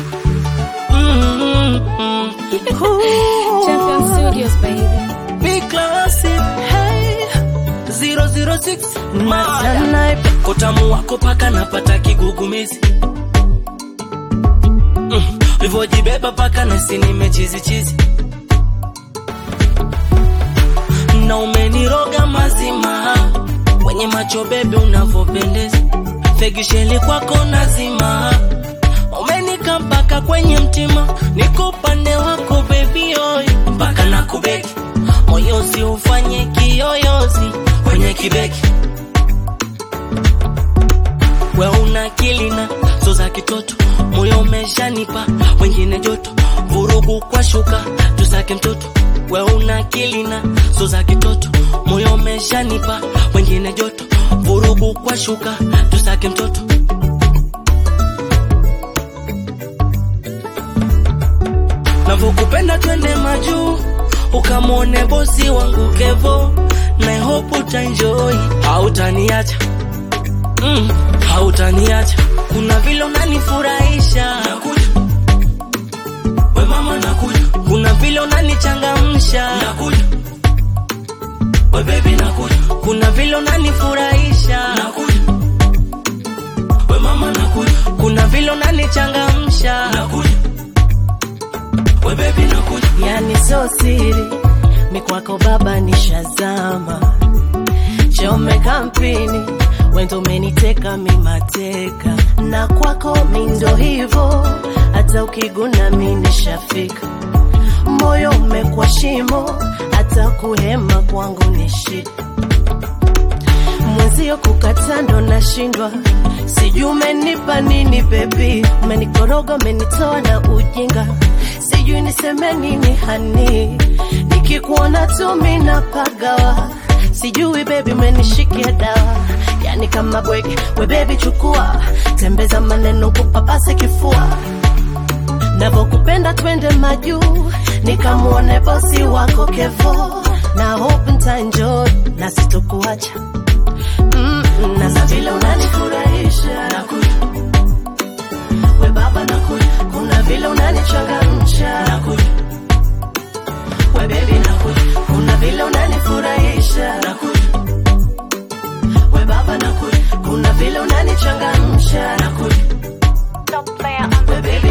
Mm-mm. Champion Studios, baby. Big classic. Hey. 006 Mada. Snipe. Utamu wako paka napata kigugumizi mm. Livyojibeba paka nasi nimechizichizi na umeniroga mazima kwenye macho bebe unavyopendeza fegisheli kwako nazima umenika mpaka kwenye mtima niko upande wako bebi oy mpaka na kubeki moyozi ufanye kiyoyozi kwenye kibeki we una kilina so za kitoto moyo umeshanipa wengine joto vurugu kwa shuka tusake mtoto we una kilina so za kitoto moyo umeshanipa wengine joto vurugu kwa shuka tusake mtoto navyokupenda twende majuu ukamwone bosi wangu kevo na hope utaenjoy hautaniacha mm, hautaniacha kuna vile unanifurahisha nakuja we mama nakuja kuna vile unanichangamsha nakuja we baby nakuja kuna vile unanifurahisha nakuja we mama nakuja kuna vile unanichangamsha nakuja we baby nakuja yani so siri mikwako baba nishazama chome kampini wendo umeniteka mimateka na kwako mindo hivo hata ukiguna mi nishafika moyo umekwa shimo hata kuhema kwangu ni shida mwenzio kukata ndo nashindwa sijui umenipa nini bebi umenikoroga umenitoa na ujinga sijui niseme nini hani nikikuona tu mina pagawa sijui bebi umenishikia dawa yani kama bwege we bebi chukua tembeza maneno kupapase kifua navokupenda twende majuu nikamwone bosi wako kevo na hope ntaenjoy na sitokuacha mm, na za vile unanifurahisha nakuja we baba nakuja kuna vile unanichangamsha nakuja we bebi nakuja kuna vile unanifurahisha nakuja we baba nakuja kuna vile unanichangamsha nakuja we bebi